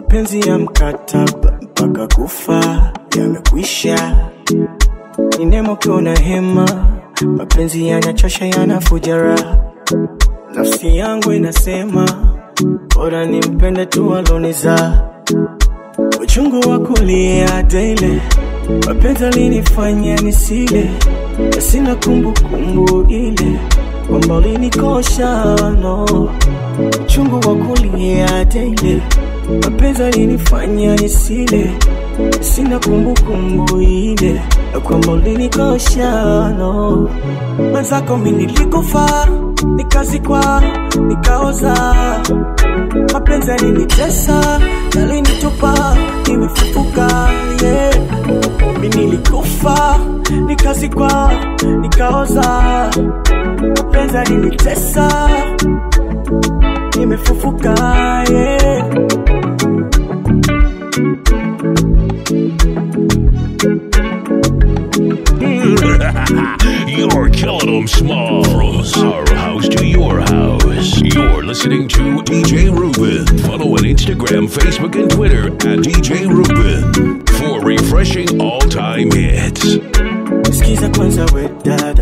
mapenzi ya mkataba mpaka kufa yamekwisha. Ni nemo kiona hema, mapenzi yanachosha, yanafuja raha. Nafsi yangu inasema bora nimpende tu aloniza. Uchungu wa kulia daily, mapenzi alinifanya nisile, na sina kumbukumbu ile kwamba ulinikosha no. Uchungu wa kulia daily, mapenzi alinifanya nisile, na sina kumbukumbu ile na kwamba ulinikosha no. Mwenzako mimi nilikufa, nikazikwa, nikaoza mapenzi yalinitesa, yalinitupa, nimefufuka yeah. Mimi nilikufa, nikazikwa, nikaoza, mapenzi yalinitesa, nimefufuka yeah. You're killing them small. From our house to your house. You're listening to DJ Ruben. Follow on Instagram, Facebook, and Twitter at DJ Ruben for refreshing all time hits. Sikiza kwanza we dada,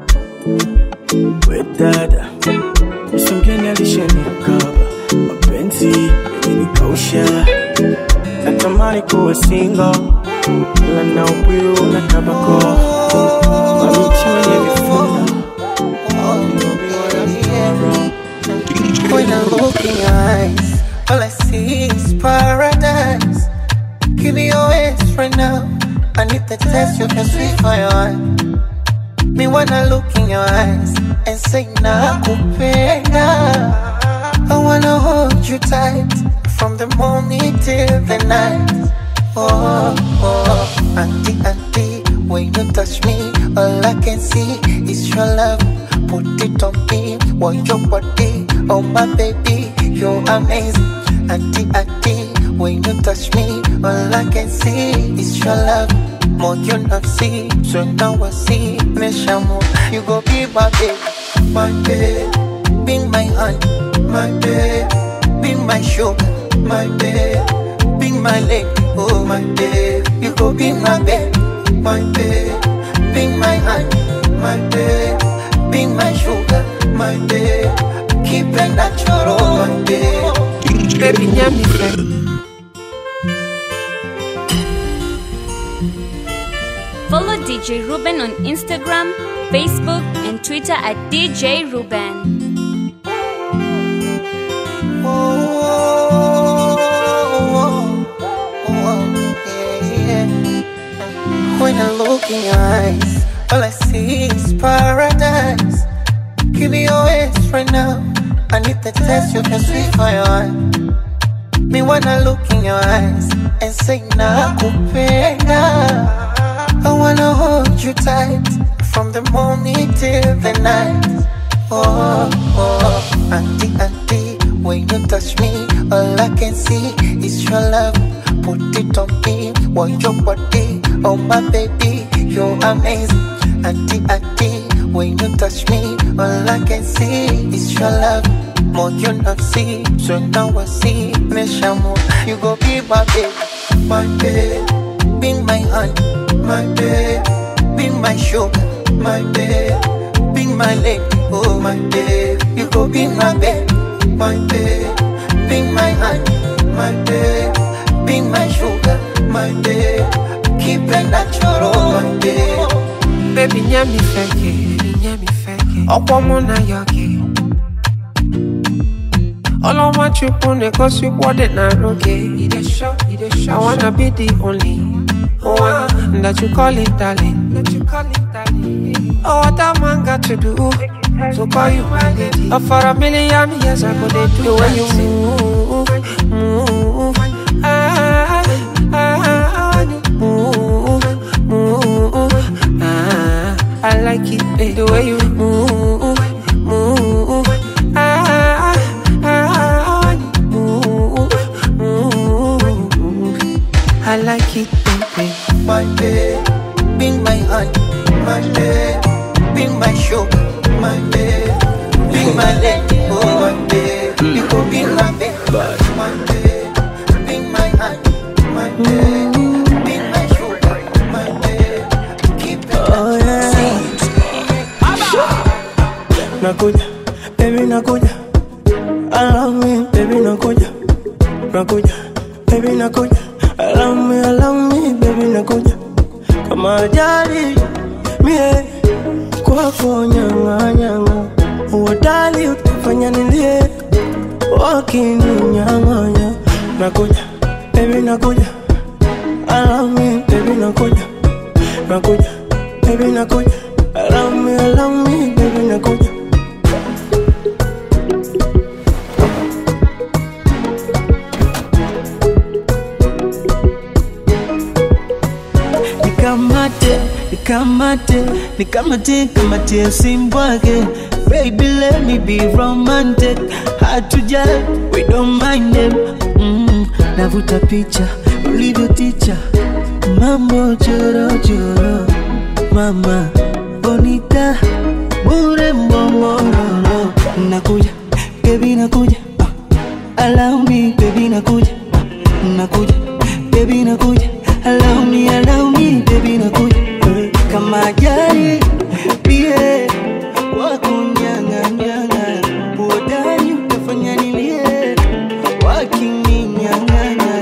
we dada, Yesu mgeni alishanikaba, mapenzi yalinikausha, natamani kuwa single, ila na upiu na tabako, mabinti wenye vifungo When I look in your eyes, all I see is paradise. Give me your hands right now. I need the test you can sweet for your heart. Me wanna look in your eyes and say nakupenda. I wanna hold you tight from the morning till the night. Oh, oh, auntie, auntie, when you touch me, all I can see is your love. Put it on me, want your body, oh my baby, you're amazing. Auntie, auntie, when you touch me, all I can see is your love. More you not see, so now I see. Me shamu, you go be my baby, my baby, be my honey, my baby, be my sugar, my baby, be my lady, oh my baby, you go be my baby, my baby, be my honey, my baby, be my sugar, my baby, keep it natural, my baby, baby, nyami Follow DJ Ruben on Instagram, Facebook, and Twitter at DJ Ruben. When I look in your eyes, all I see is paradise. Give me your hands right now. I need the test you can sweet for your heart. Me wanna look in your eyes and say nakupenda. I wanna hold you tight from the morning till the night. Oh, oh, auntie, auntie, when you touch me, all I can see is your love. Put it on me, want your body, oh my baby, you're amazing. Auntie, auntie, when you touch me, all I can see is your love. More you not see, so now I see. Me shamu, you go be my baby, my baby, be my honey, my baby, be my sugar, my baby, be my lady, oh my baby, you go be my baby, my baby, be my honey, my baby, be my sugar, my baby, keep it natural, my baby. Baby, nyami feke, nyami feke. Ọ̀pọ̀ mụ na ya gị. Ọlọ́mọ chukwu na-egosi ụkwọdị na arụ gị. I wanna be the only one that you call it darling. Oh, what a man got to do to call you my lady. Oh, for a million years I go dey do the way you move, move. Ah, ah, when you move, move. Ah, I like it babe, the way you move, move. Ah, ah, when you move, move. I like it baby. my babe, be my honey, my babe, be my sugar, my babe, be my lady, oh my babe, you go be my babe, my babe, be my honey, my baby. Be my sugar, my baby. Keep it Oh, yeah. Nakuja, baby nakuja. Allow me, baby nakuja. Nakuja, baby nakuja. Allow me, allow me, baby nakuja. Kama ajali, mie kwako nyanga nyanga. Uodali utafanya nilie, wakininyang'anya. Nakuja, baby nakuja. Allow me, baby nakuja. Nakuja, baby nakuja. Allow me, allow me, baby nakuja. nikamate nikamate nikamate kamate simbwake baby let me be romantic hard to judge we don't mind them mm, navuta picha ulivyo ticha mambo chorochoro mama bonita bure mbomororo nakuja baby nakuja ah, allow me baby nakuja nakuja baby nakuja allow me allow me baby nakuja Eh, kama ajali pie wakunyang'anyang'a uodani utafanya nilie wakininyang'anya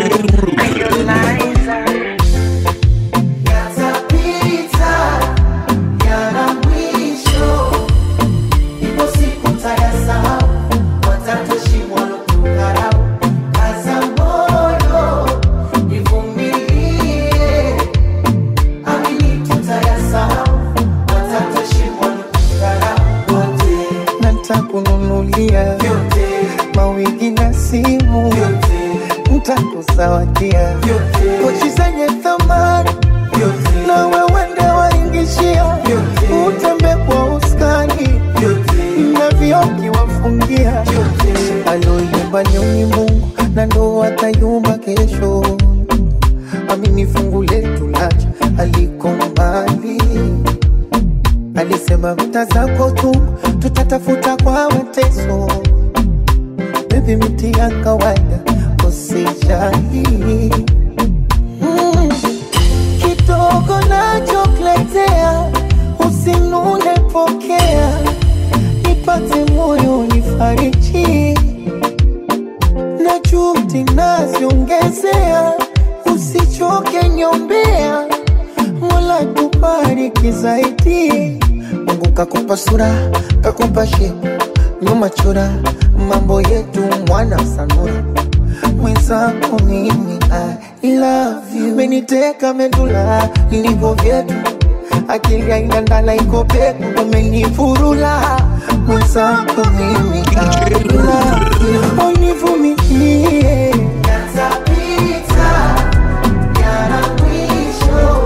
Yatapita, yana mwisho. Ipo siku tayasahau, watatoshi walotukarau. Kaza moyo, nivumilie. Amini tutayasahau, watatoshi walotukarau. Wote, ntakununulia vyote, mawigi na simu vyote, ntakuzawadia vyote, pochi zenye thamani vyote, na wewende waingishia Vyote. utembe kwa uskani vyote, na vioki wafungia aloyumba ni Mungu na ndo atayumba kesho. Amini fungu letu lacha aliko mbali, alisema vita zako tu tutatafuta kwa mateso. Baby, miti ya kawaida usijali mm. Kidogo nachokuletea usinune, pokea nipate moyo nifariji na juhudi naziongezea, usichoke nyombea, Mola tubariki zaidi. Mungu kakupa sura, kakupa shepu, nyuma chora, mambo yetu mwana sanura mwenzako mimi I love you, meniteka medula ilivyo vyetu akili haina ndala iko peku, umenifurula mwenzako mimi I love you, univumilie yatapita, yana mwisho.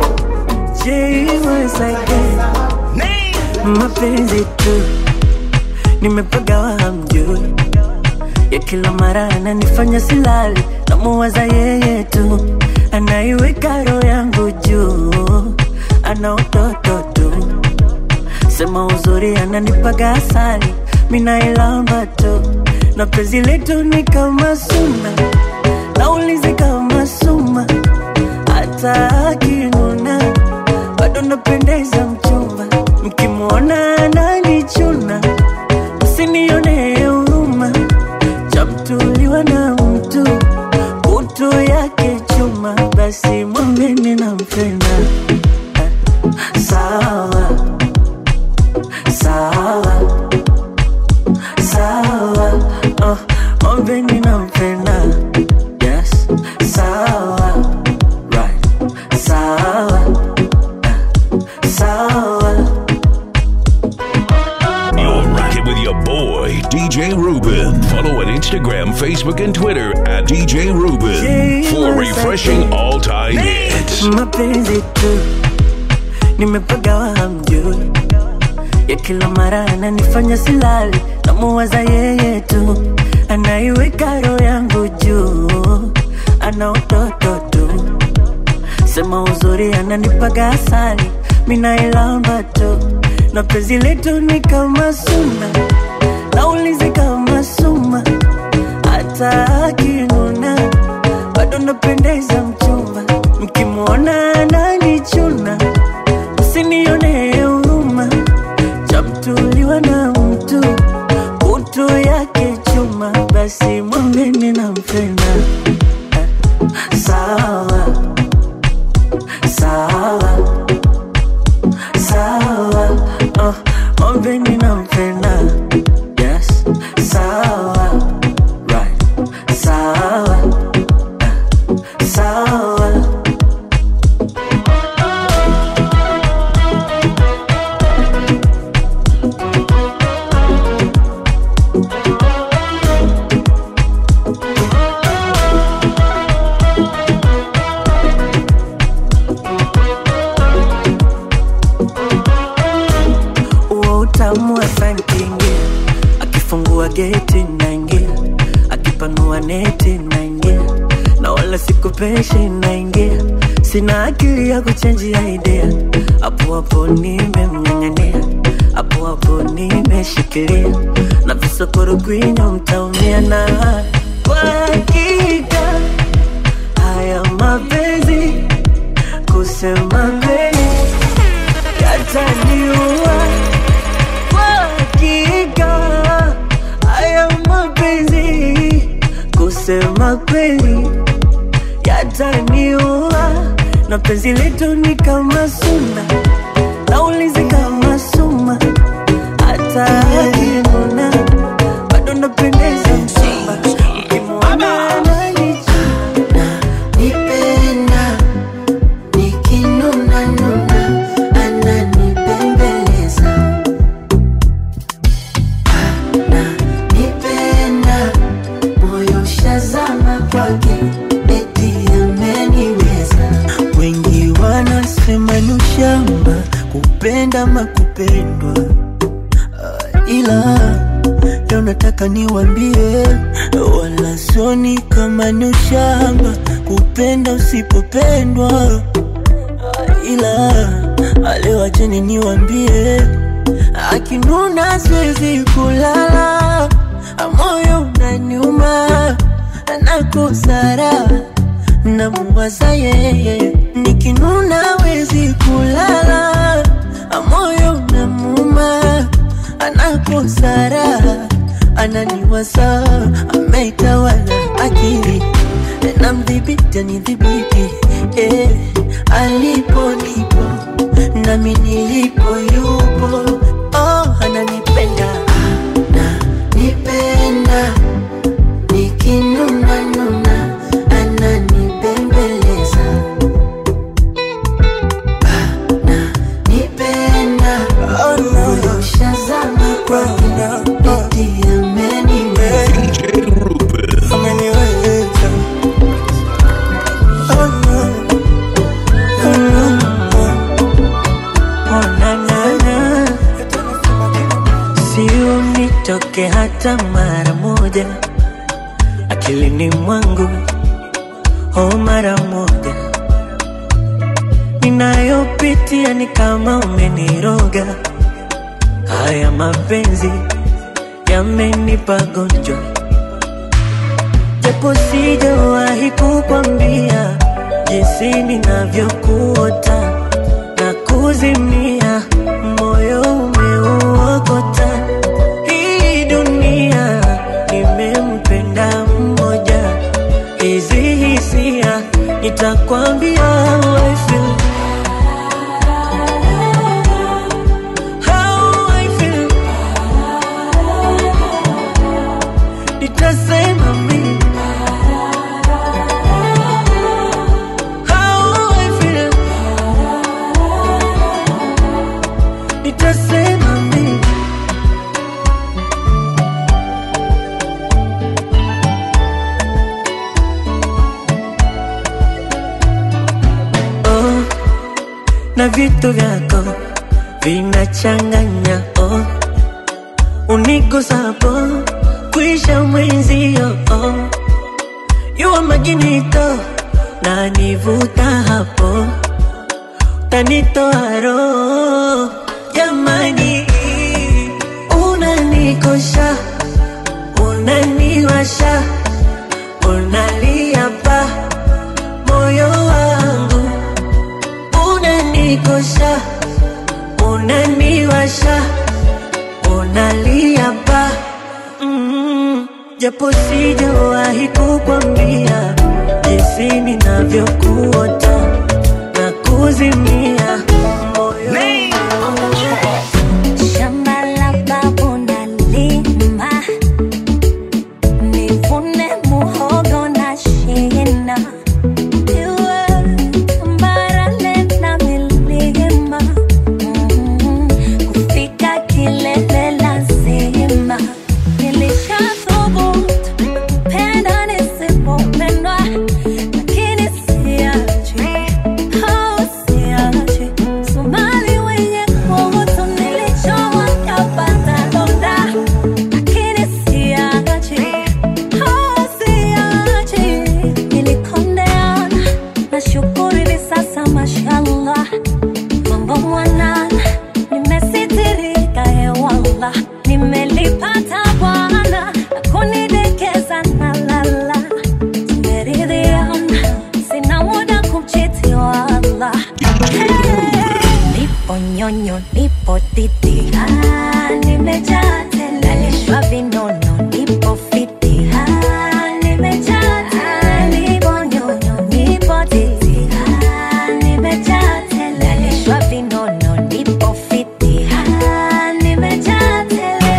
mapenzi tu nimepagawa hamjui ya kila mara ananifanya silali namuwaza yeye tu anaiweka roho yangu juu ana utoto tu sema uzuri ananipaga asali minailamba tu na penzi letu ni kama suna naulizi kama suma hata akinuna bado napendeza mchumba mkimwona ananichuna msinione huruma chamtuliwa na mtu kutu yake chuma basi mwambeni nampenda Ah, sawa sawa sawa oh, mwambeni nampenda yes sawa right sawa Ah, sawa You're rocking with your boy, DJ Ruben. Follow on Instagram, Facebook, and Twitter at DJ Ruben for refreshing all time hits. mapenzi tu nimepagawa hamjui ya kila mara ananifanya silali namuwaza yeye tu anaiweka roho yangu juu ana utoto tu sema uzuri ananipaga asali minailamba tu na penzi letu ni kama suna naulizi kama suma hata akinuna bado napendeza mchumba, mkimwona ananichuna, msinione huruma, chamtuliwa na mtu kutu yake chuma, basi mwambeni nampenda. Eh, Sawa sawa sawa, oh, mwambeni nampenda. Yes, sawa right, sawa eh, sawa. huo utamu wa sankingia akifungua geti naingia akipanua neti naingia na wala sikupeshi naingia sina akili ya kuchenjia idea hapo hapo nimemng'ang'ania hapo hapo nimeshikilia na visokoro kwinyo mtaumia na kwa hakika haya mapenzi kusema kweli yataniua kwa hakika haya mapenzi kusema kweli yataniua na penzi letu ni kama suna naulizi kama suma hata akinuna bado napendeza msumba ukimwona ananichuna nipenda nikinuna nuna ananipembeleza ananipenda moyo shazama kwake eti ameniweza wengi wanasema ni ushamba kupenda makupendwa Ah, ila leo nataka niwambie wala soni kama ni ushamba kupenda usipopendwa Ah, ila leo acheni niwambie akinuna siwezi kulala moyo unaniuma nakosara namuwaza yeye nikinuna wezi kulala moyo unamuma anakosara ananiwaza ameitawala akili namdhibiti anidhibiti eh, alipo nipo nami nilipo yupo oh, ananipenda ananipenda nikinuna nuna ananibembeleza ananipenda moyo shazama kwake eti ameniweza DJ Ruben. ameniweza oh, no. oh, no. Oh, na, na, na. Si unitoke hata mara moja akilini mwangu, oh, mara moja ninayopitia ni kama umeniroga. Haya mapenzi yamenipa gonjwa, japo sijawahi kukwambia jinsi ninavyokuota na kuzimia, moyo umeuokota. Hii dunia nimempenda mmoja, hizi hisia nitakwambia how I feel. How I feel. Nitasema mimi How I feel. Nitasema mimi oh, na vitu vyako vinachanganya oh, unigusapo kuisha mwenzio oh, yuwa maginito na nivuta hapo tanitoa roho jamani, unanikosha unaniwasha unalia pa unaniosha unaniwasha unalia ba mm, japo sijawahi kukwambia jinsi ninavyokuota na kuzimia moyo Shamba la babu nalima, nivune muhogo na shina. Iwe tambarare na milima, mm, kufika kilele lazima. Nilishathubutu kupenda nisipopendwa, lakini siachi, oh, siachi. Somali wenye kutu nilichowa kapata donda, lakini siachi, oh, siachi. Nilikondeana, nashukuru hivi sasa mashallah, mambo mwanana, nimesitirika hewala, nimelipata Bwana na kunidekeza na lala, tumeridhiana, sina muda kumchiti wala nipo nyonyo, nipo titi, ah, nimejaa tele, nalishwa vinono, nipo fiti, ah, nimejaa tele, nipo nyonyo, nipo titi, ah, nimejaa tele, nalishwa vinono, nipo fiti, ah, nimejaa tele.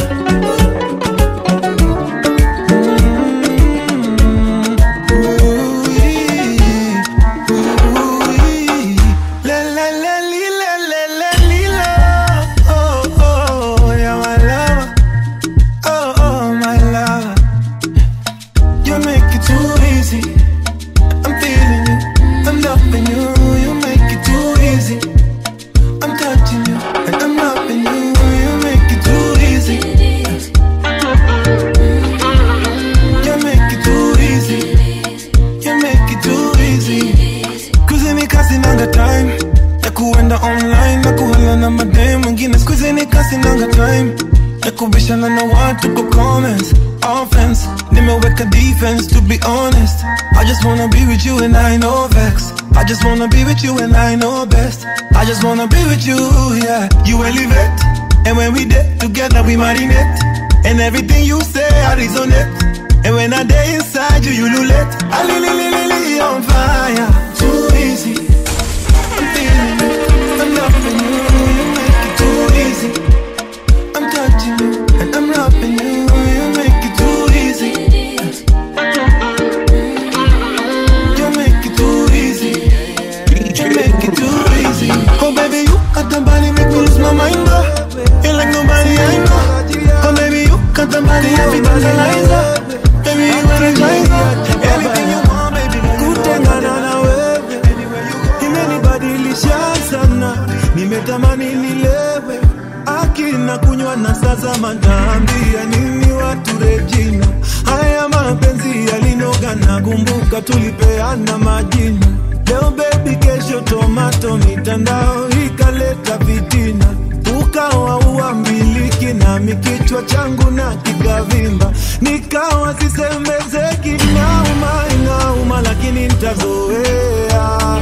La la la li la la la li la. Oh oh, yeah my lover. Oh oh my lover. You make it too easy. I'm feeling you. I'm loving you. You make it too easy. I'm touching you and I'm loving you. You make it too easy. You make it too easy. You make it too easy. Kuzini kasi nanga time ya kuenda online na kuhala na madem wengine skuzini kasi nanga time ya kubishana na watu kwa comments offense nimeweka defense to be honest I just wanna be with you and I know vex I just wanna be with you and I know best I just wanna be with you yeah you elevate and when we did together we marinate and everything you say I resonate and when I day inside you, you lulette. I li li li li li on fire. Too easy. I'm feeling it. I'm loving you. You make it too easy. I'm touching you and I'm loving you. You make it too easy. You make it too easy. You make it too easy. Oh baby, you got the body make me lose my mind. Oh. You like nobody I know. Oh baby, you got the body everything's a lies. Baby, you energizer. Anything you want, baby. Kutengana na wewe imenibadilisha sana, nimetamani nilewe akina kunywa na sasa mataambia nini watu Regina, haya mapenzi yalinoga na kumbuka tulipeana majina leo baby, kesho tomato, mitandao ikaleta vitina ukawa uambiliki nami kichwa changu na kikavimba, nikawa sisemezeki, inauma inauma, lakini ntazoea.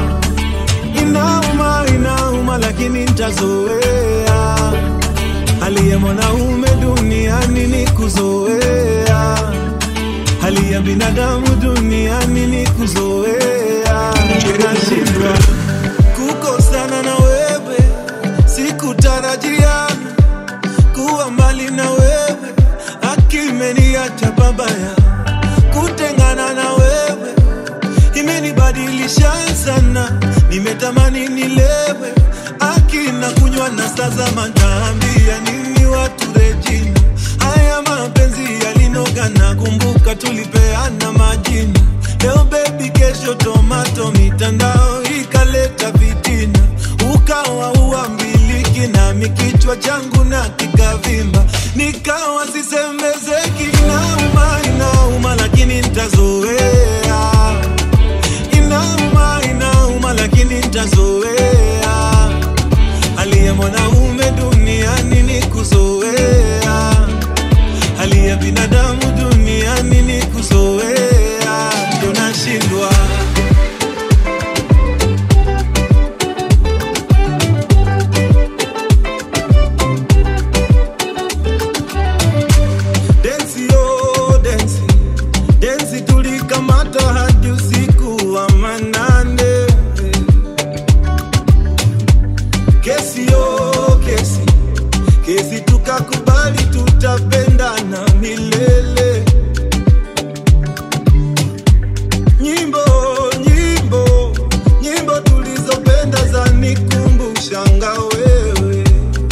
Inauma inauma, lakini ntazoea. Hali ya mwanaume duniani ni kuzoea, hali ya binadamu duniani ni kuzoea. Nashindwa kukosana na wewe sikutarajia kuwa mbali na wewe, akimeniacha babaya. Kutengana na wewe imenibadilisha sana, nimetamani nilewe, akina kunywa na sasa mataambia nini watu Regina, haya mapenzi yalinoga na kumbuka tulipeana majina leo baby, kesho tomato, mitandao ikaleta vitina, ukawa uambiliki nami kichwa changu na kikavimba, nikawa sisemezeki, inauma inauma, lakini ntazoea. Inauma inauma, lakini ntazoea. Hali ya mwanaume duniani ni kuzoea, hali ya binadamu duniani ni kuzoea, ndio nashindwa hadi usiku wa manane. Kesi yo kesi, kesi tukakubali tutapendana milele. Nyimbo nyimbo nyimbo tulizopenda zanikumbushanga wewe.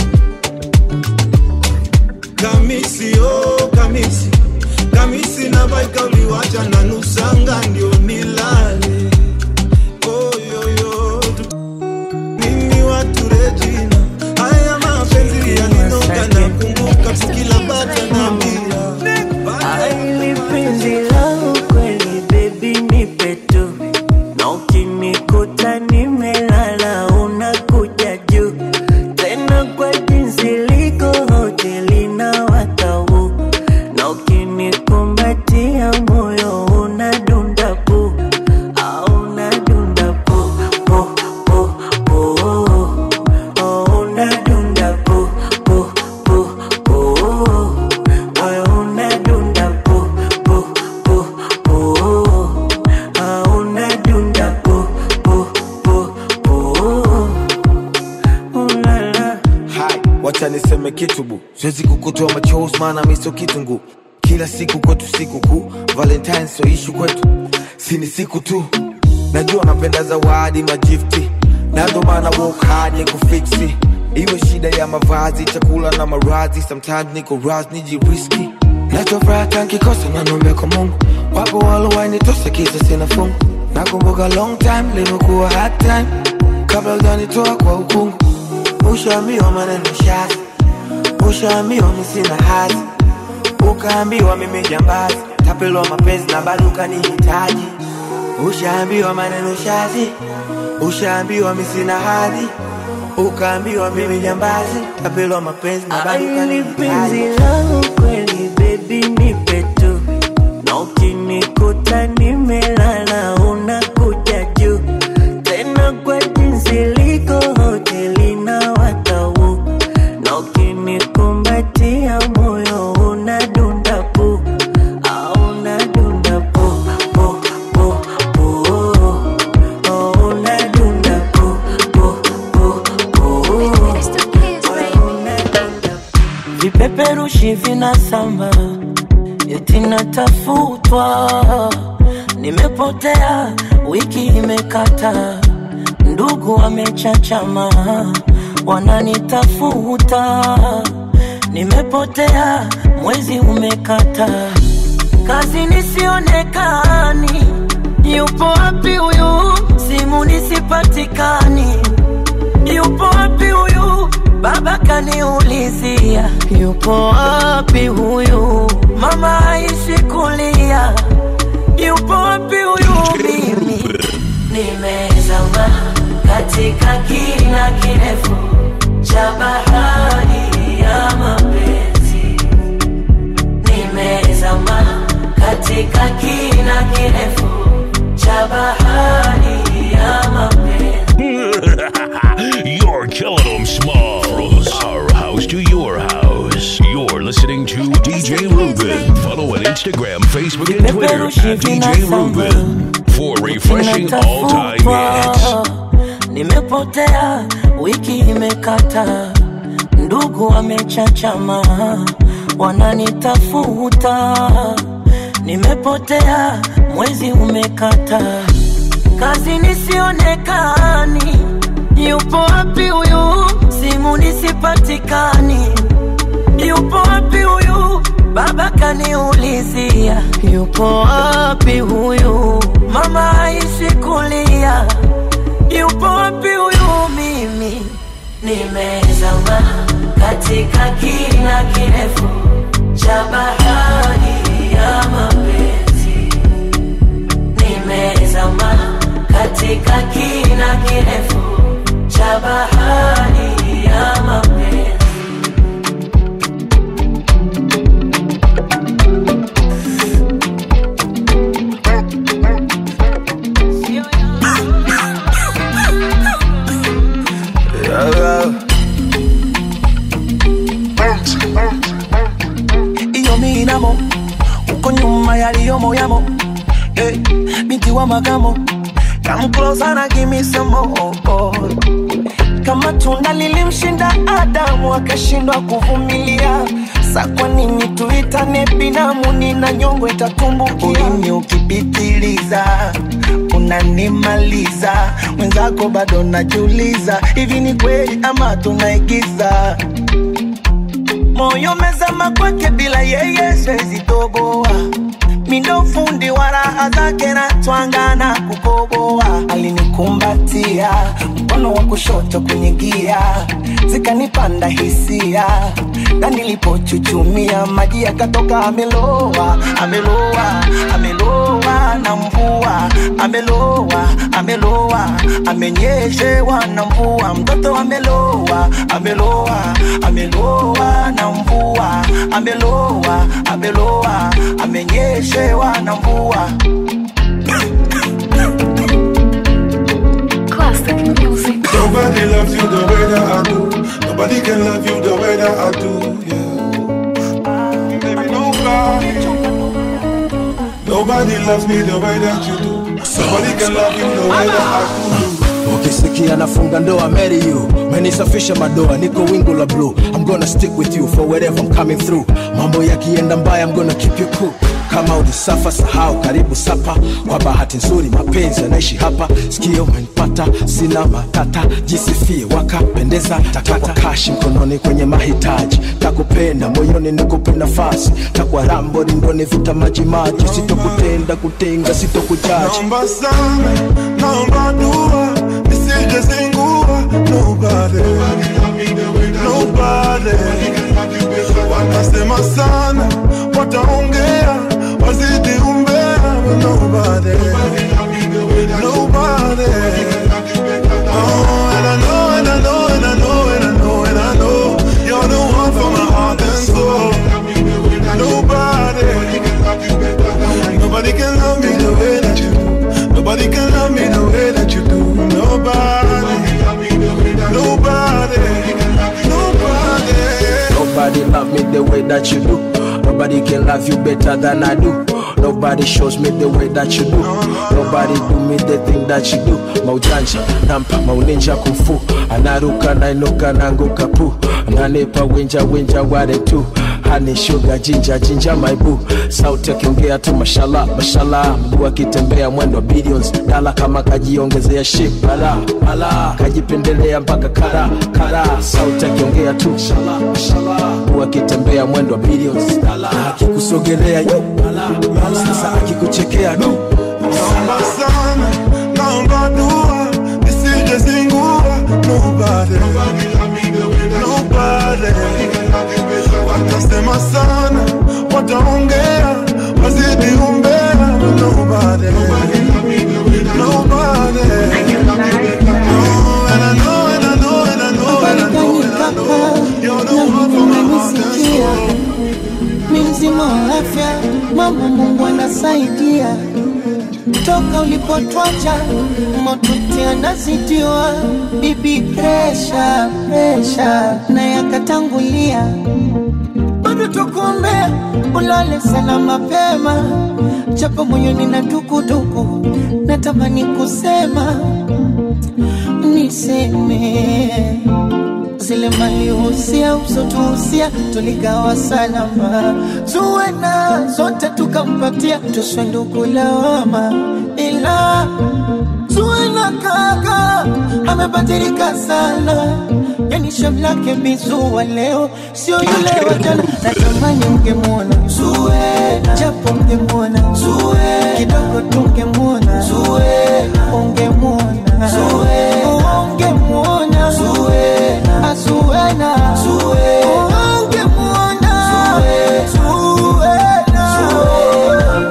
Kamisi oh kamisi kamisi na baika uliwacha na nusanga ndio nilale. Oh yo yo tu- nini watu Regina, haya mapenzi yaninoga na kumbuka tukila bata na mia Aili penzi langu kweli baby nipe tu na ukinikuta nimelala unakuja juu tena kwa jinsi liko hoteli na watau na ukinikumbatia moyo unadunda pu au unadunda pu pu pu pu oh, unadunda pu pu pu pu moyo unadunda pu pu pu pu ah, unadunda pu pu pu pu ulala Hai, wacha niseme kitu bu, siwezi kukutoa machozi maana mi sio kitungu. Kila siku kwetu siku kuu, Valentine sio ishu kwetu, si ni siku tu. Najua napenda zawadi magifti, na ndo maana work hard ya kufiksi. Iwe shida ya mavazi, chakula na marazi, sometimes niko raz nijiriski. Nachofuraha tankikosa na nombe kwa Mungu, wapo walowainitosa kisa sina fungu. Nakumbuka long time limekuwa hard time, kabla hujanitoa kwa ukungu Ushaambiwa maneno shazi, ushaambiwa mi sina hazi, ukaambiwa mimi jambazi, tapelwa mapenzi na bado ukanihitaji. Ushaambiwa maneno shazi, ushaambiwa mi sina hadhi, ukaambiwa mimi jambazi, tapelwa mapenzi na bado Aili penzi ukanihitaji. langu kweli baby nipe tu na ukinikuta nimelala unakuja juu tena kwa jinsi liko hoteli na watau na ukinikumbatia moyo unadunda pu au unadunda pu pu pu pu oh, unadunda pu pu pu pu moyo unadunda vipeperushi vinasamba eti natafutwa nimepotea wiki imekata ndugu wamechachama wananitafuta nimepotea mwezi umekata kazi nisionekani yupo wapi huyu simu nisipatikani yupo wapi huyu baba kaniulizia yupo wapi huyu mama aishi kulia yupo wapi huyu mimi nimezama katika kina kirefu cha bahari ya mapenzi nimezama katika kina kirefu cha bahari ya mapenzi You're killing them small. From our house to your house. You're listening to DJ Ruben. Follow on Instagram, Facebook, and Twitter at DJ Ruben for refreshing all time hits. nimepotea wiki imekata ndugu wamechachama wananitafuta nimepotea mwezi umekata kazi nisionekani yupo wapi huyu simu nisipatikani yupo wapi huyu baba kaniulizia yupo wapi huyu mama aishi kulia yupo wapi huyu mimi nimezama katika kina kirefu cha bahari ya mapenzi nimezama katika kina kirefu cha bahari ya mapenzi iyo minamo uko nyuma yaliyo moyamo eh, binti ukiwa makamo come closer na give me some more kama tunda lilimshinda Adamu akashindwa kuvumilia, sa kwa nini tuitane binamu? Nina nyongo itatumbukia. Ulimi ukipitiliza unanimaliza, mwenzako bado najiuliza, hivi ni kweli ama tunaigiza? Moyo mezama kwake, bila yeye siwezi toboa mindo fundi wa raha zake na twanga na kukoboa. Alinikumbatia mkono wa kushoto kwenye gia, zikanipanda hisia, na nilipochuchumia maji yakatoka. Ameloa, ameloa, ameloa na mvua, ameloa, ameloa, amenyeshewa na mvua. Mtoto ameloa, ameloa, ameloa na mvua, ameloa, ameloa, amenyeshewa na mvua. Nobody loves you the way that I do. Nobody can love you the way that I do. Yeah. Baby, nobody. Nobody loves me the way that you do. Nobody can love you the way that I do. ukisikia nafunga ndoa marry you menisafisha madoa niko wingu la blue i'm gonna stick with you for wherever i'm coming through mambo yakienda mbaya i'm gonna keep you cool kama ulisafa sahau karibu sapa kwa bahati nzuri mapenzi yanaishi hapa sikio umenipata sina matata jisifie wakapendeza takwa kashi mkononi kwenye mahitaji takupenda moyoni nikupe nafasi takwa rambo rindoni vita majimaji sitokutenda kutenga sitokujaji Naomba sana, naomba dua, nisije zingua. Nobody, nobody. Watasema sana, wataongea, wazidi umbea. but Nobody, nobody. Oh, and I know, and I know, and I know, and I know, and I know, you're the one for my heart and soul. Nobody. Nobody can love me the way that you do. Nobody can love me the way that you do. Nobody. Nobody. Nobody. Nobody love me the way that you do. Nobody can love you better than I do. Nobody shows me the way that you do. Nobody do me the thing that you do. Maujanja, nampa, mauninja kufu. Anaruka, nainuka, nanguka pu. Nanipa winja, winja, ware tu. Honey, sugar, jinja, jinja, my boo. Sauti akiongea tu mashallah, mashallah. Mguu akitembea mwendo billions. Dala kama kajiongezea ship, bala, bala. Kajipendelea mpaka kara, kara. Sauti akiongea tu mashallah, mashallah. Mguu akitembea mwendo wa billions. Dala, akikusogelea yu, bala, bala. Sasa akikuchekea du. Naomba sana, naomba dua, nisije zingua. Nobody. Nobody. Watasema sana, wataongea, wazidi umbea. but Nobody. Nobody. Oh, and I know, and I know, and I know, and I know, and I know, you're the one for my heart and soul. mi mzima wa afya, mama Mungu anasaidia. Toka ulipotwacha motuti anazidiwa, bibi presha presha na yakatangulia, bado tukuombea ulale sana mapema, japo moyoni na dukuduku, natamani kusema niseme zile malihusia usotuhusia tuligawa salama, tuwe na zote tukampatia, tuswe ndugu lawama, ila tuwe na kaka amebadilika sana, yani shavu lake bizua leo sio yule wa jana. Natamani mngemwona Zuena, japo mngemwona Zuena, kidogo tungemwona Zuena, ungemwona Zuena, ungemwona Zuena, Zuena, Zuena, ungemwona Zuena, Zuena.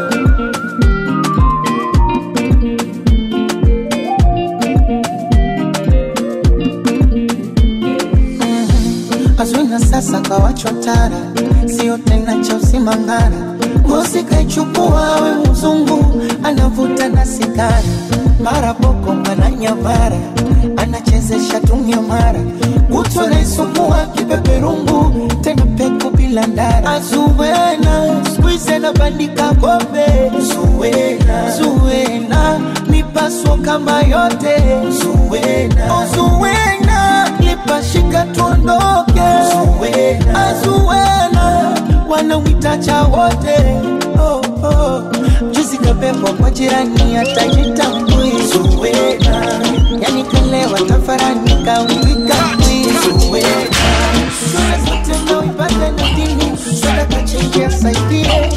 Azwina sasa kawachwa tara, sio tena cha usimangara. Ngozi kaichukua we mzungu, anavuta na sigara, mara boko mwana nyamara anachezesha tunyamara kutu anaisumbua kipeperungu tena peku bila ndara azuwena skuize na bandika kombe zuwena zuwena mipaso kama yote zuwena zuwena lipashika tuondoke zuwena azuwena wanawitacha wote oh, oh. juzi kapepo kwa jirani atajitambui zuwena yani kalewa tafarani kawika zuwena sura zote naipata na dini sadaka chenji asaidie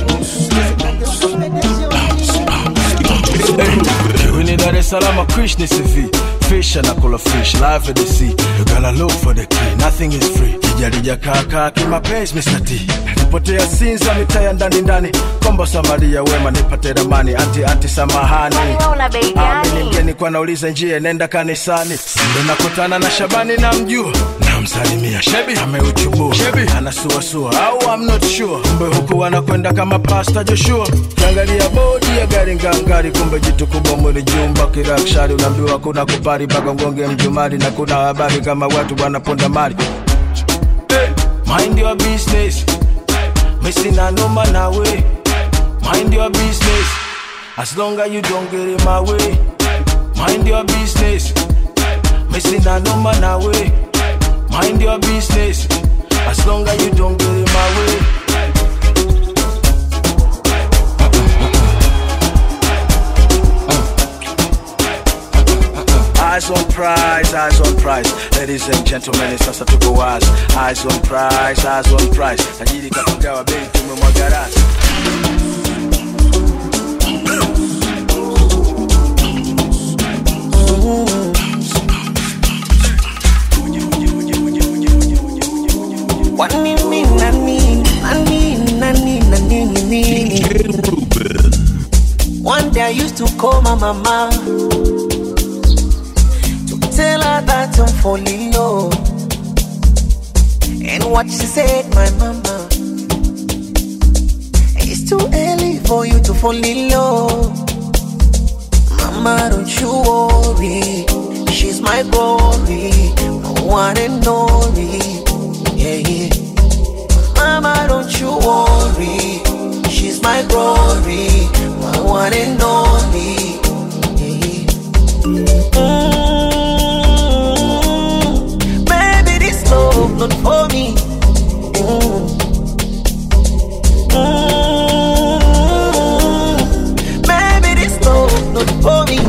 We need Dar es Salaam, Krishna CV. Fish and I call a fish, live at the sea. You gotta look for the key, nothing is free. Kijarija kaka kimapenzi Mr. T. Nipotea Sinza mitaya ndani ndani. Kombo Samaria wema nipate ramani. Anti anti samahani. una bei Amini mgeni kwa nauliza njia nenda kanisani. Ndo nakutana na Shabani na mjua. Namsalimia Shebi ameuchubua. Shebi anasuasua au I'm not sure. Kumbe huku wanakwenda kama Pastor Joshua. Kiangalia bodi ya gari ngangari, kumbe jitu kubwa mwili jumba kirakshari. Unaambiwa kuna kupari mpaka ngonge mjumari, na kuna habari kama watu wanaponda mali. Hey, mind your business. Missing a number na way. Mind your business. As long as you don't get in my way. Mind your business. Missing a number na way. Mind your business. As long as you don't get in my way. Eyes on prize, eyes on prize. Ladies and gentlemen, sasa tuko wazi. Eyes on prize, eyes on prize. Tajiri kapagawa bei tumemwaga rasi. Kwani mimi nani nani nani nani nini One day I used to call my mama to tell her that I'm falling low. And what she said, my mama, it's too early for you to fall in love. Mama, don't you worry, she's my glory, my one and only. Yeah, yeah. Mama, don't you worry, she's my glory, my one and only. Yeah, yeah. Mm, baby, this love not for me. Mm. Mm, baby, this love not for me.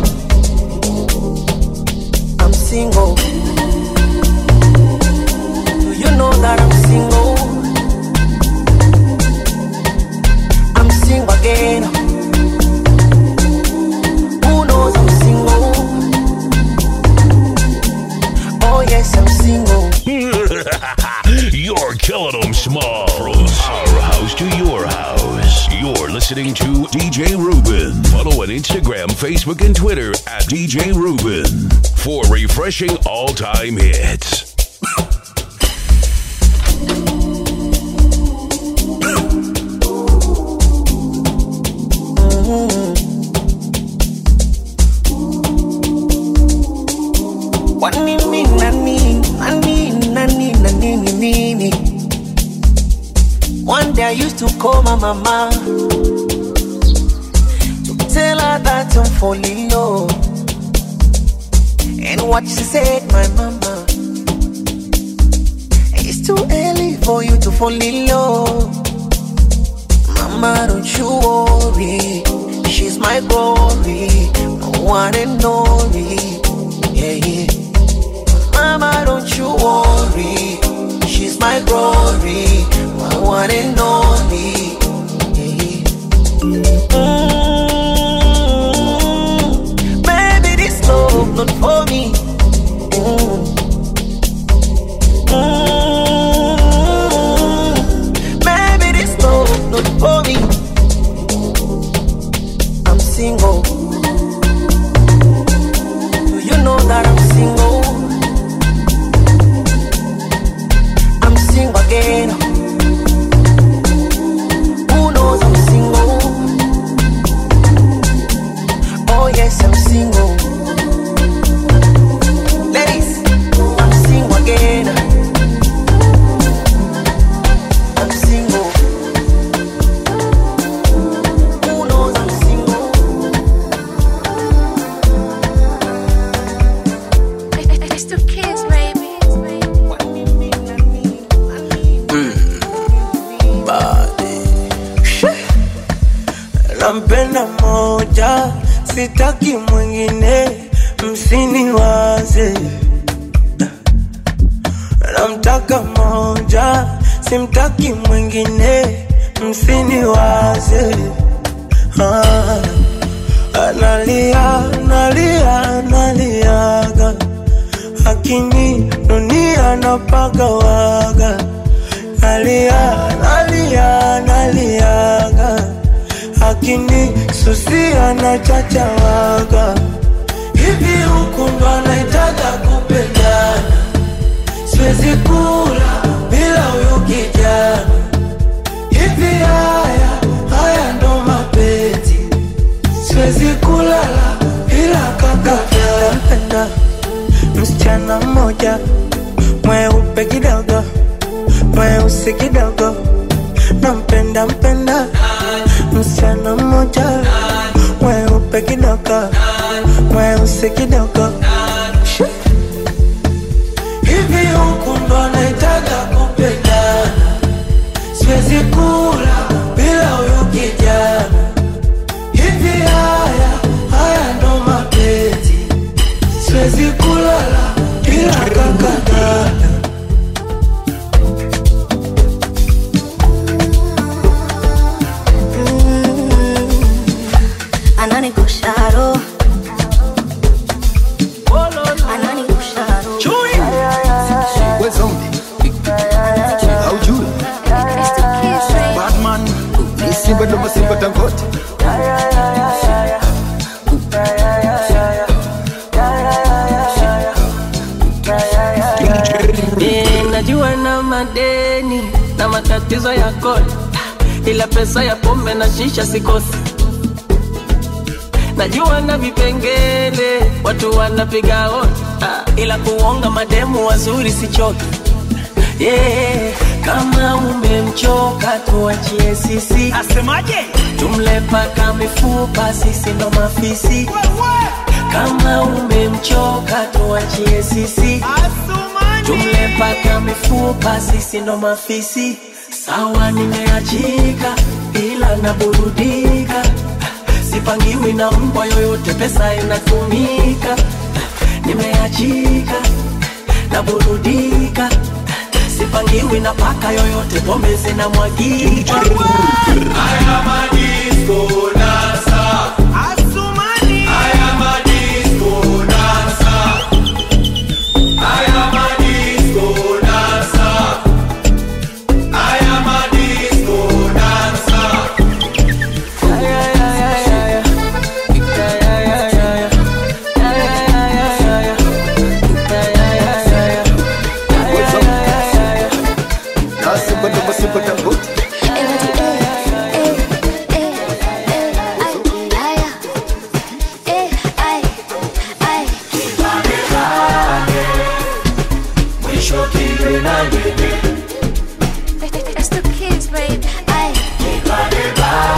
I'm single. Do you know that I'm single? I'm single again. Who knows I'm single? Oh yes, I'm single. You're killing them small. From our house to your house. You're listening to DJ Ruben. Follow on Instagram, Facebook, and Twitter at DJ Ruben for refreshing all time hits. Kwani mimi nani nani nani nani nini nini One day I used to call my mama to tell her that I'm falling low. And what she said, my mama, it's too early for you to fall in love. Mama, don't you worry, she's my glory, my one and only. Yeah, yeah. Mama, don't you worry. She's my glory, my one and only. Mm, baby, this love not for me. Mm. Mm, baby, this love not for me. I'm single. Do you know that I'm single? I'm single again. Who knows I'm single? Oh yes, I'm single. namtaka moja, sitaki mwingine, msiniwaze. Namtaka moja, simtaki mwingine, msiniwaze. Ah, analia, analia, analiaga, akini dunia napagawaga nalia, nalia, naliaga, akini susia na chachawaga. Hivi huku ndo anaitaga kupendana, siwezi kula bila huyu kijana. Hivi haya haya ndo mapenzi, siwezi kulala bila kaka. Napenda msichana mmoja mweupe kidogo mweusi kidogo, nampenda mpenda msichana mmoja mweupe kidogo, mweusi kidogo. Shi. Hivi huku ndo anaitaga kupendana, siwezi kula bila huyu kijana. Hivi haya haya ndo mapenzi, siwezi kulala bila kakadada. Ananikosha roho. Ananikosha roho. haujui batman ni simba ndo masimba tangote Eh, najua na madeni na matatizo ya kodi, ila pesa ya pombe na shisha sikosi. Najua na vipengele watu wanapiga hodi, ah, ila kuonga mademu wazuri sichoki. Yeah, kama umemchoka tuachie sisi. Asemaje? Tumle paka mifupa, sisi ndo mafisi. Kama umemchoka tuachie sisi. Tumle paka mifupa, sisi ndo mafisi. Sawa, nimeachika ila naburudika, sipangiwi na mbwa yoyote, pesa inatumika. Nimeachika naburudika, sipangiwi na paka yoyote, pombe zinamwagika. Haya madisko dansa, Asumani. Haya madisko dansa, haya madisko dansa, haya madisko dansa. na simba ndo masimba tangote It's the kids, babe. Ay.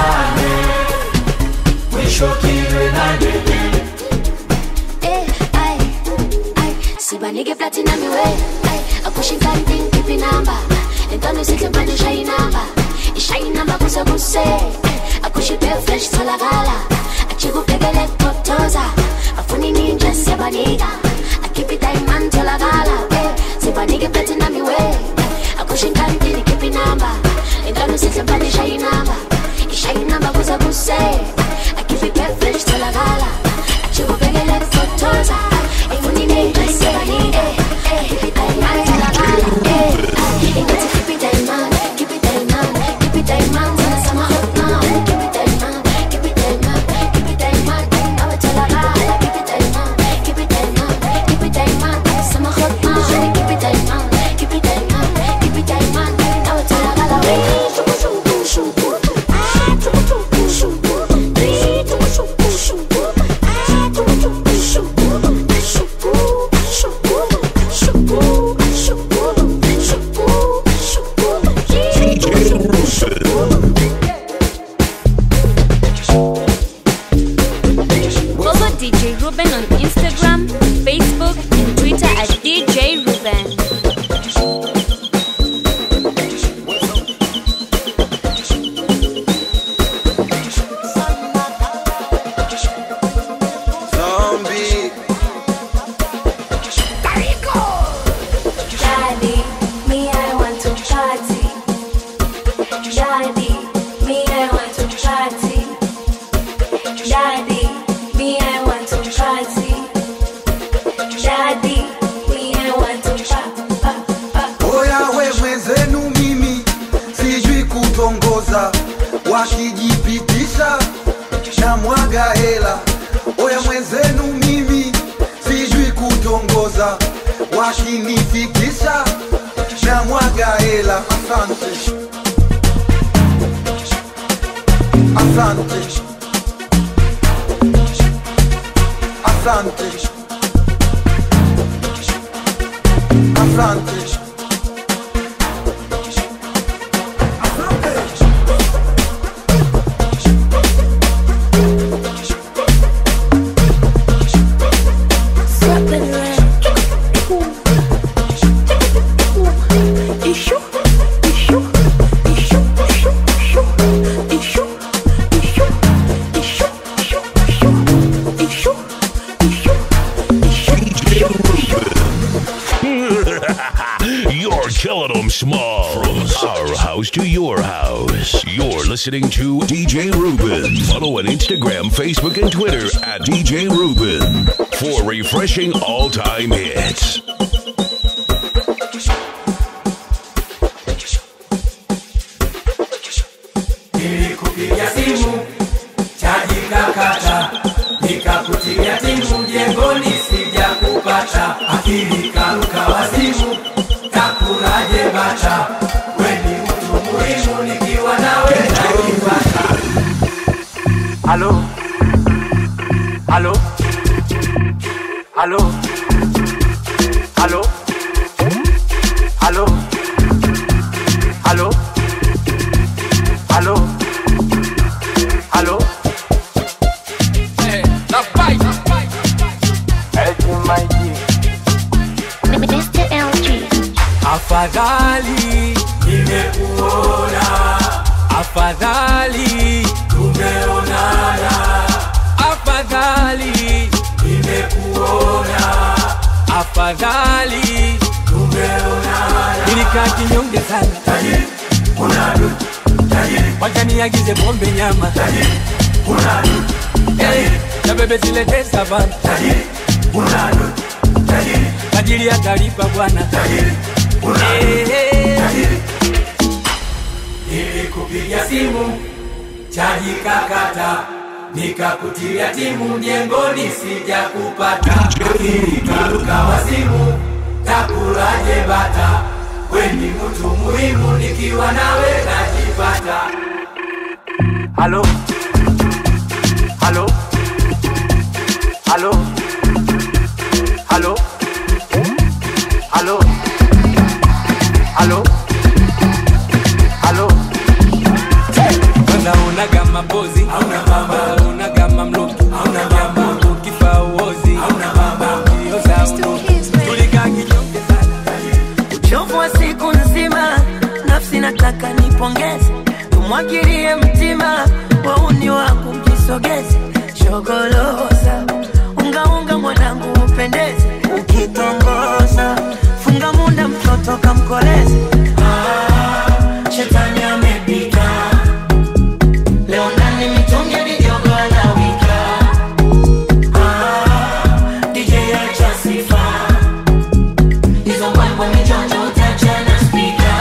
Eh, ay, ay. sibanike platinum iwe ay akushinkanting kipi namba entwana isihle manje ishayi namba ishayi namba kuse kuse akushipe fresh tholakala achikubhekele kutoza afuni ninja siyabanika akhiphi diamond tholakala eh sibanike platinum iwe akushinkanting kipi namba entwana isihle manje ishayi namba ishayi namba kuse kuse akhiphi fresh tholakala achikubhekele kutoza afuni ninja siyabanika akhiphi diamond tholakala eh ingathi khiphi diamond khiphi diamond khiphi diamond sama hot now khiphi diamond khiphi diamond khiphi diamond awa tholakala khiphi diamond khiphi diamond khiphi diamond sama hot now khiphi diamond khiphi diamond khiphi diamond awa tholakala shuku shuku shuku ah shuku shuku shuku shuku shuku shuku ah shuku shuku shuku shuku shuku shuku shuku Follow DJ Ruben on Instagram, Facebook, and Twitter at DJ Ruben. wakijipitisha na mwaga hela. Oya mwenzenu mimi sijui kutongoza, wakinifikisha na mwaga hela. Asante, asante, asante, asante. You're killing them small. From our house to your house. You're listening to DJ Ruben. Follow on Instagram, Facebook, and Twitter at DJ Ruben for refreshing all time hits. Nilikupigia simu chaji kakata, nikakutia timu mjengoni, sija kupata akili karuka wazimu, takuraje bata, weni mtu muhimu, nikiwa nawe najipata. Halo, halo, halo, halo, halo, halo, halo, halo. Hey, na fight. Mr. LG. Afadhali nimekuona, afadhali tumeonana, afadhali nimekuona, afadhali tumeonana. Nilikaa kinyonge sana, tajiri unadu, tajiri wacha niagize pombe nyama, tajiri unadu, tajiri na bebe zilete savana, tajiri unadu, tajiri tajiri atalipa bwana, tajiri Nilikupigia simu chaji kakata, nikakutilia timu mjengoni, sija kupata akili karuka wazimu, takulaje bata, weni mtu muhimu, nikiwa nawe najipata. Halo, halo, halo, halo, halo, halo, halo. Unaonaga mapozi hauna baba, unaga mamluki hauna baba, ukifa uozi hauna baba, ukioza unoki tulikaa kinyonge uchovu wa siku nzima, nafsi nataka nipongeze, tumwagilie mtima, wauni wangu mjisogeze, shogoloza ungaunga mwanangu upendeze, ukitongoza funga munda mtoto kamkoleze. Ah, shetani amepita leo ndani mitungi mijogo anawika. Ah, DJ acha sifa hizo mbwembwe mijonjo utachana spika.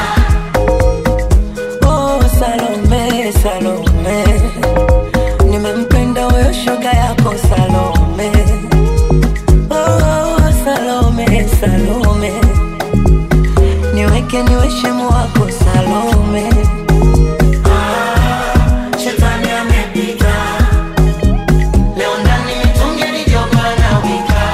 Oh, Salome, Salome, nimempenda huyo shoga yako Salome. Oh, Salome, Salome, niweke niwe shemu wako Salome. Ah, shetani amepita leo ndani mitungi mijogo anawika.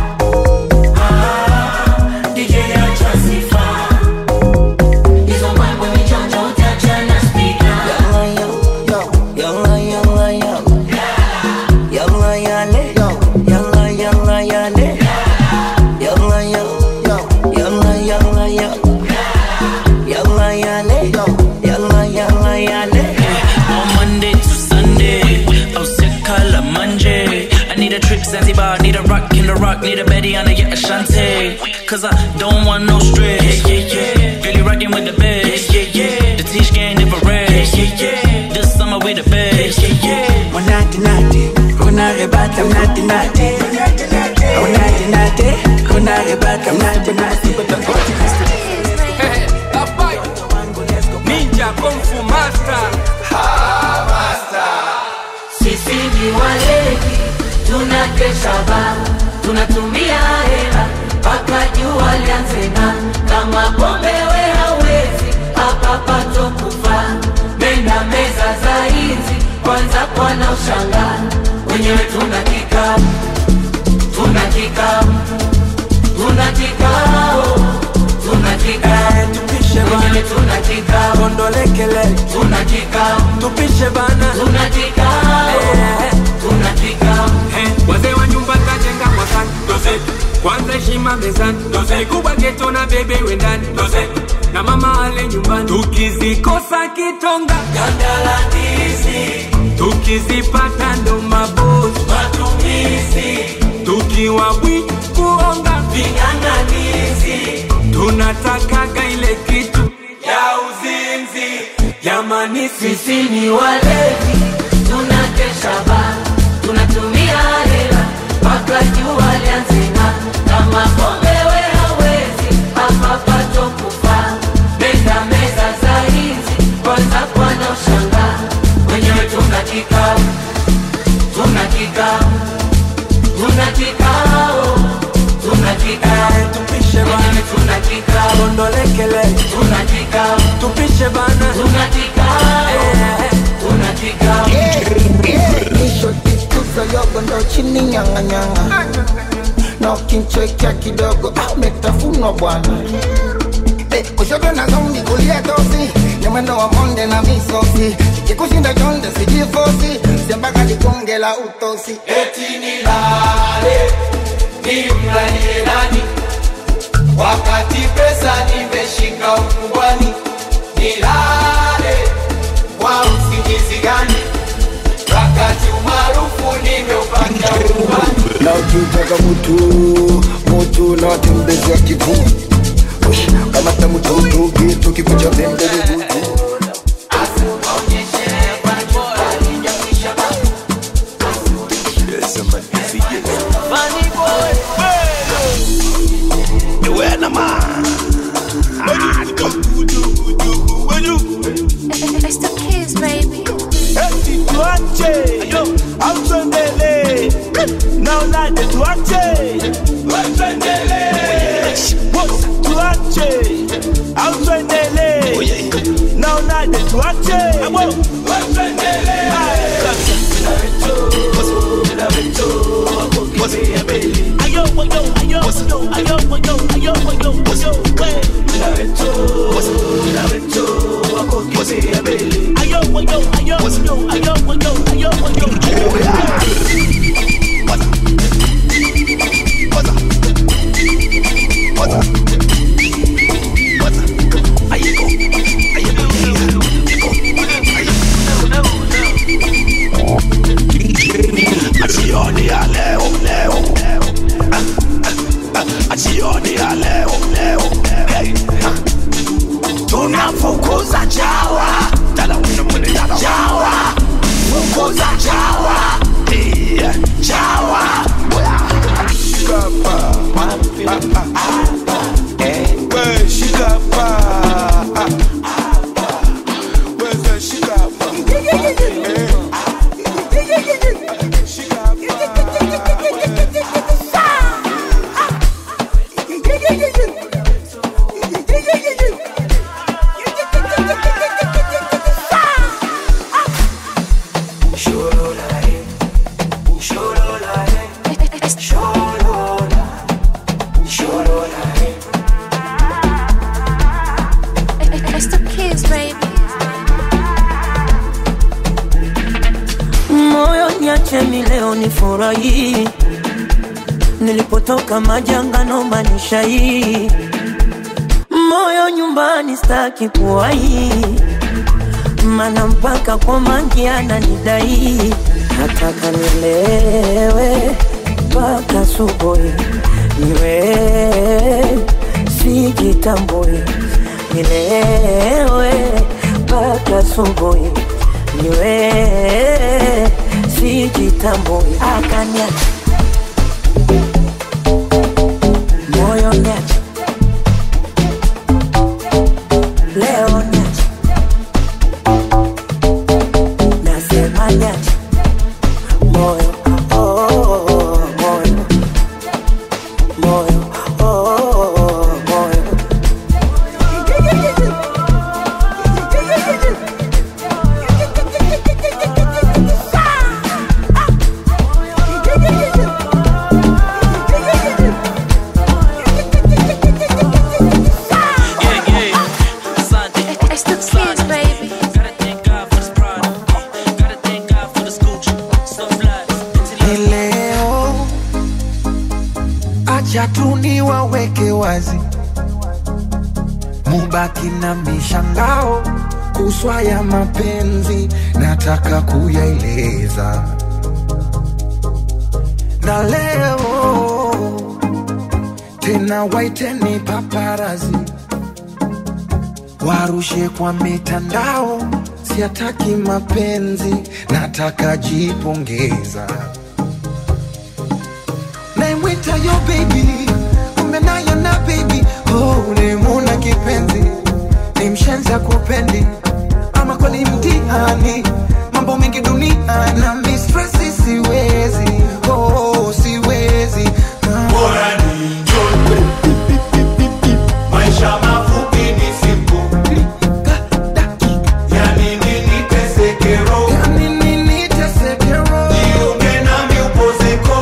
Ah, DJ acha sifa hizo mbwembwe mijonjo utachana spika. Yalla, yalla, yalla. Yalla, yale. Yalla, yalla, yale. Yalla, yalla. Yalla, yalla, yalla. Yalla, yale. Yalla, yalla, yale. On Monday to Sunday, I'll sick color Monday. I need a trip Zanzibar, need a rock in the rock, need a Betty on a yeah Ashante. Cause I don't want no stress. Yeah, yeah, yeah. Girl, you rockin' with the best. Yeah, yeah, yeah. The Tish gang never rest. Yeah, yeah, yeah. This summer we the best. Yeah, yeah, yeah. Unati nati, unarebata mnati nati. Unati nati, unarebata mnati nati. Ninja Kung Fu Master. ba tunatumia hela mpaka jua lianze na kama pombe we hawezi hapa pato kufa menda meza za hizi kwanza kwana ushanga wenyewe tuna kikao tuna kikao tuna kikao tuna kikao tupishe wenyewe tuna kikao kondolekele tuna kikao tupishe bana tuna kikao tuna kikao wazee wa nyumba tajenga mwakani doze kwanza heshima mezani doze kubwa geto na bebe wendani doze na mama ale nyumbani tukizikosa kitonga gandala ndizi tukizipata ndo mabozi matumizi tukiwa bwi kuonga ving'ang'anizi tunatakaga ile kitu ya uzinzi jamani sisi ni walevi tunakesha ba tunatumia hela mpaka jua lianzina kama pombe we hawezi hapa pato kufa meza meza za hizi kwanza kwana ushanga wenyewe tuna kikao tuna kikao tuna kikao tuna kikao tupishe wenyewe tuna kikao kondolekele tuna kikao tupishe bana tuna kikao tuna kikao Nisho tituzo yogo ndo chini nyanga nyanga na ukinchekea kidogo ah, umetafunwa bwana Eh, kushoto na zombi kulia tosi ni mwendo wa monde na misosi kikushinda chonde sijifosi siambaka ligonge la utosi eti nilale nimlalie nani wakati pesa nimeshika ukubwani nilale kwa usingizi gani wakati umaarufu nimeupata ukubwani na ukitaka mutu mutu na watembezea kikuu Ush, kamata mututu kitu kikucha pembele butu It's the kids, baby. tuache au tuendele naonaje tuache tuache au tuendele naonaje tuache Ayo, ayo, ayo, ayo, ayo, ayo, ayo, ayo, ayo, we. Ayo, ayo, ayo, ayo, ayo, ayo, ayo, ayo. Jioni ya leo leo Ah, ah, ah, jioni ya leo leo Hey, ah. tunafukuza chawa Dala una mwene dala chawa fukuza chawa Eh, chawa Shikapa. Ah, ah, ah. We, shikapa. Ah, ah. Where's the shikapa? Eh. It's the kids, baby. moyo niache mi leo ni furahi nilipotoka majanga nomba nishai moyo nyumbani staki kuwai mana mpaka kwa mangi ananidai nataka nilewe mpaka subuhi niwe sijitambui nilewe mpaka subuhi niwe sijitambui akaniacha moyo niacha leo niacha nasema niacha moyo oh, oh, oh, moyo acha tu niwaweke wazi, mubaki na mishangao kuswa ya mapenzi, nataka kuyaeleza na leo tena, waiteni paparazi warushe kwa mitandao, siataki mapenzi, nataka jipongeza naimwita yo baby, kumbe nayo na baby oh, ulimuna kipenzi, ni mshenza kupendi ama kweli mtihani, mambo mengi dunia na mistresi, siwezi oh, siwezi Ah. Bora ni njoo. Maisha mafupi ni siku. Yani nini teseke roho? Jiunge nami upozeko.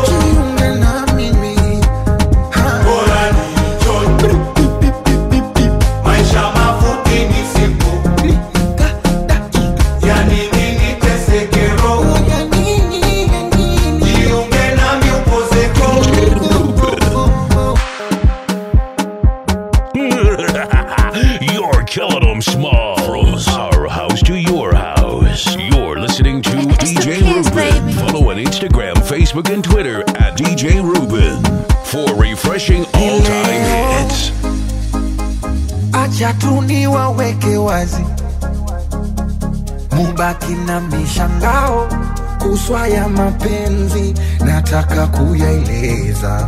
Bora ni njoo. Maisha mafupi ni siku. Yani nini teseke roho? Jiunge nami upozeko. You're killing them small. From our house to your house. You're listening to DJ Ruben. Follow on Instagram, Facebook, and Twitter at DJ Ruben for refreshing all time hits. acha tu niwaweke wazi, mubaki na mishangao kuswa ya mapenzi, nataka kuyaeleza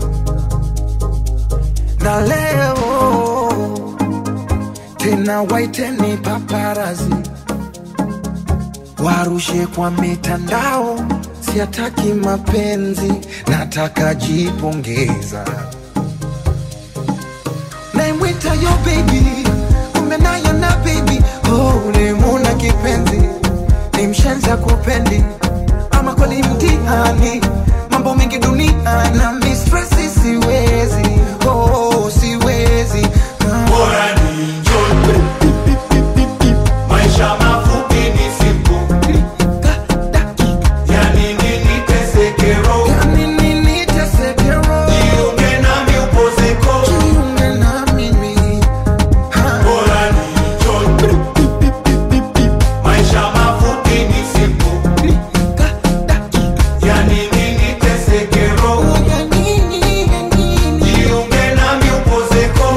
na leo tena, waiteni paparazi warushe kwa mitandao, siataki mapenzi, nataka jipongeza naimwita yo baby, kumbe nayo na baby oh, ulimuna kipenzi, ni mshenza kupendi ama kweli mtihani, mambo mengi dunia na mistresi, siwezi oh, siwezi Ah. Bora ni njoo. Maisha mafupi ni siku. Yani nini teseke roho? Jiunge nami upozeko. Bora ni njoo. Maisha mafupi ni siku. Yani nini teseke roho? Jiunge nami upozeko.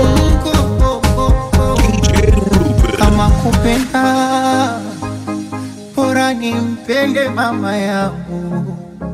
kama kupenda bora nimpende mama yangu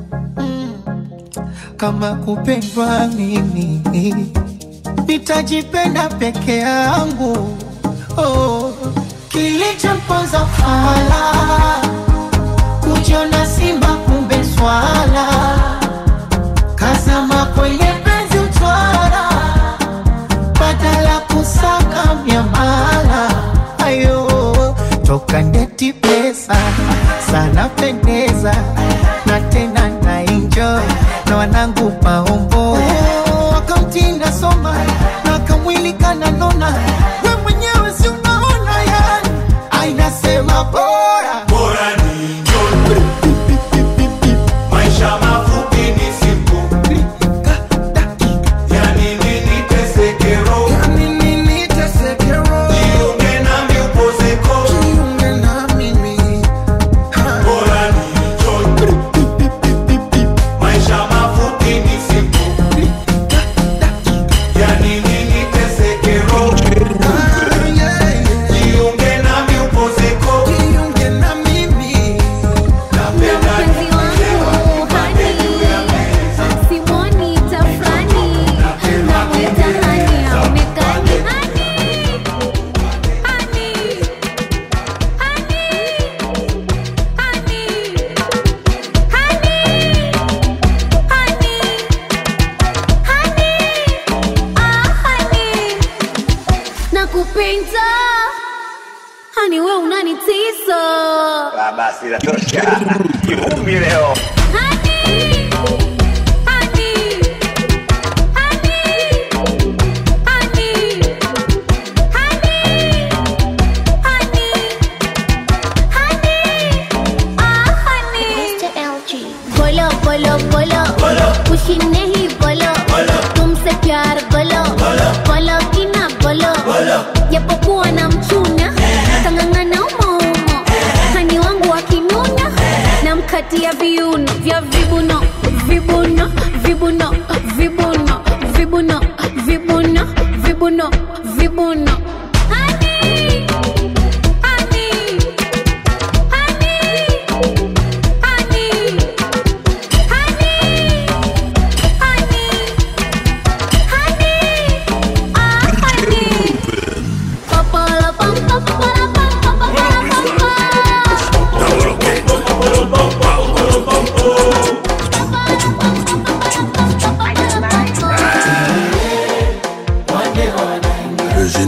kama kupendwa mimi nitajipenda peke yangu oh. kilichomponza fala kujiona simba kumbe swala kazama kwenye penzi utwara badala kusaka miamala ayo toka ndeti pesa sana pendeza na tena na enjoy na wanangu maombo wakamtinda soma na kamwili kananona we mwenyewe si unaona yani ainasema bora Bora ni njoo. Maisha mafupi ni siku. Yani nini teseke roho? Jiunge nami upozeko. Bora ni njoo. Maisha mafupi ni siku. Yani nini teseke roho? Jiunge nami upozeko. Napenda Mpenzi wangu hani, simoni tafrani, namwita hani, haonekani hani, hani, nakupenda hani, we unanitisa Ah, Basi inatosha. Kivumbi leo. बोलो बोलो बोलो खुशी नहीं बोलो तुमसे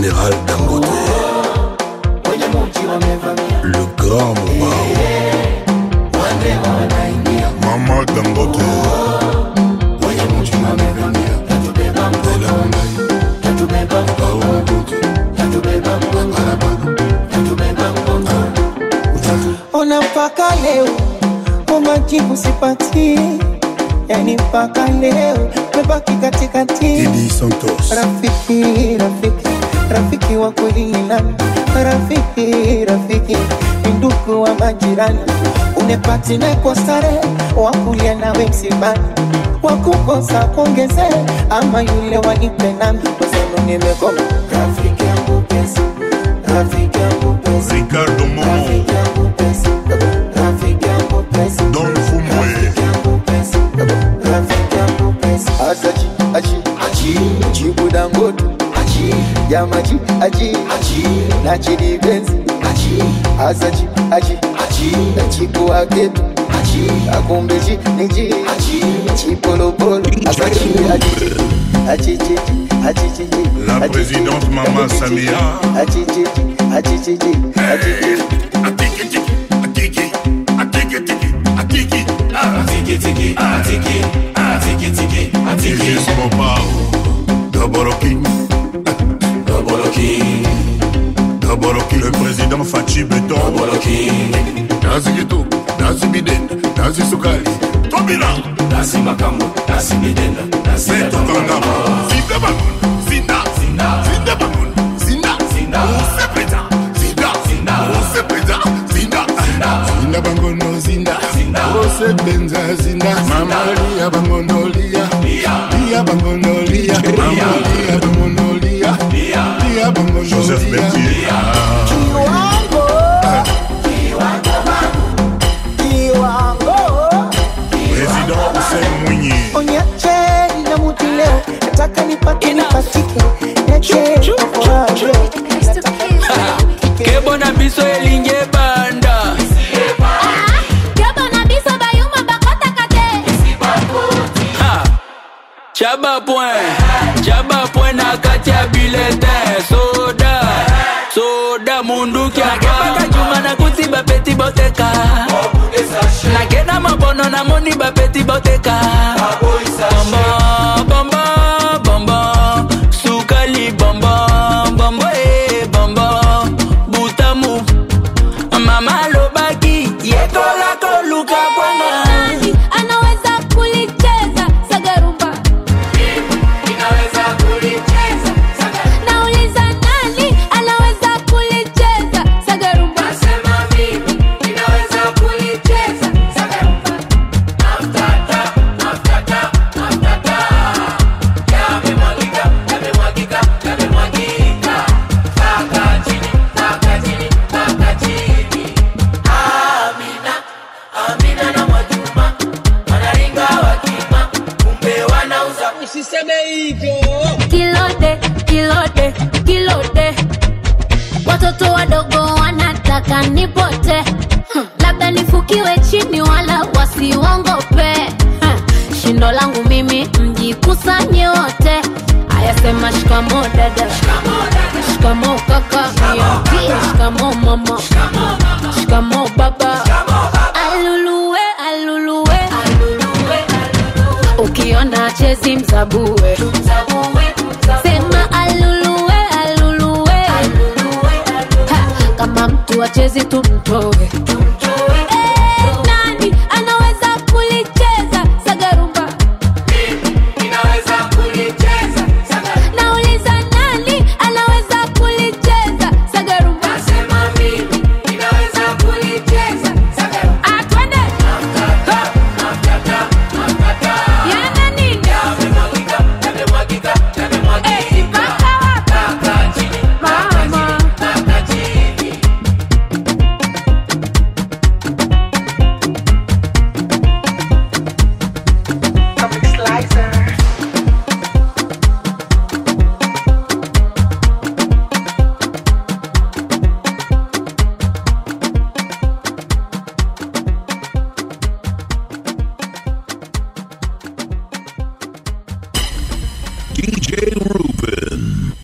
général Dangote. Le grand Mobao. Maman Dangote. ona mpaka leo umajibu sipati yani mpaka leo mebaki katikati Didi Santos. rafiki rafiki rafiki wa kweli ni nani rafiki rafiki ni ndugu wa majirani unepatine kwa starehe wakulia nawe msibani wakukosa kuongeze ama yule wanipe nami kwasema nimekoma rafiki yangu pesa rafiki yangu pesa Ricardo Momo. rafiki yangu pesa rafiki yangu pesa Don Fumbwe. rafiki yangu pesa asachi achi achi jibu dangote achi jamaji achi achi na chidi benzi achi asachi achi achi chipu aketu achi akumbeji niji achi chipolopolo asachi achi achi chichi achi chichi La présidente Mama Samia. achi chichi achi chichi achi chichi Régis Mopao. Double King. Double King. Double King. Le président Fachi Beton. Double King. Nazi Gitu. Nazi Biden. Nazi Sukali. Tobina. Nazi Makambo. Nazi Biden. Nazi Beto Kangama. Zinda Bangun. Zinda. Zinda. Zinda Bangun. Zinda. Zinda. Ose Preta. Zinda. Zinda. Ose Preta. Zinda. Zinda. Zinda Bangono Zinda. Zinda. Ose Benza Zinda. Mama Lia Bangono Lia. Lia Bangono Lia. Mama Lia Bangono Lia. Lia Bangono Joseph Bertier. Président Hussein Mwinyi. Onyache na muti leo nataka nipate nipatike niache kafurahi kebo na biso elingi ebanda Ha! chaba point chaba point na kati ya biletin soda soda munduki akebaka juma na kuti bapeti boteka nakenda mabono namoni bapeti boteka bombo bombo bombo sukali bombo bombo e bombo butamu mama alobaki yekola koluka bwana anaweza kulicheza sagarumba nauliza nani anaweza kulicheza sagarumba usiseme hivyo kilode kilode kilode watoto wadogo wanataka nipote Hmm, labda nifukiwe chini wala wasiwongope Hmm, shindo langu mimi mjikusanye wote ayasema shikamo dada shikamo kaka niambie shikamo mama shikamo baba aluluwe aluluwe ukiona chezi mzabue sema aluluwe aluluwe Ha, kama mtu achezi tumtoe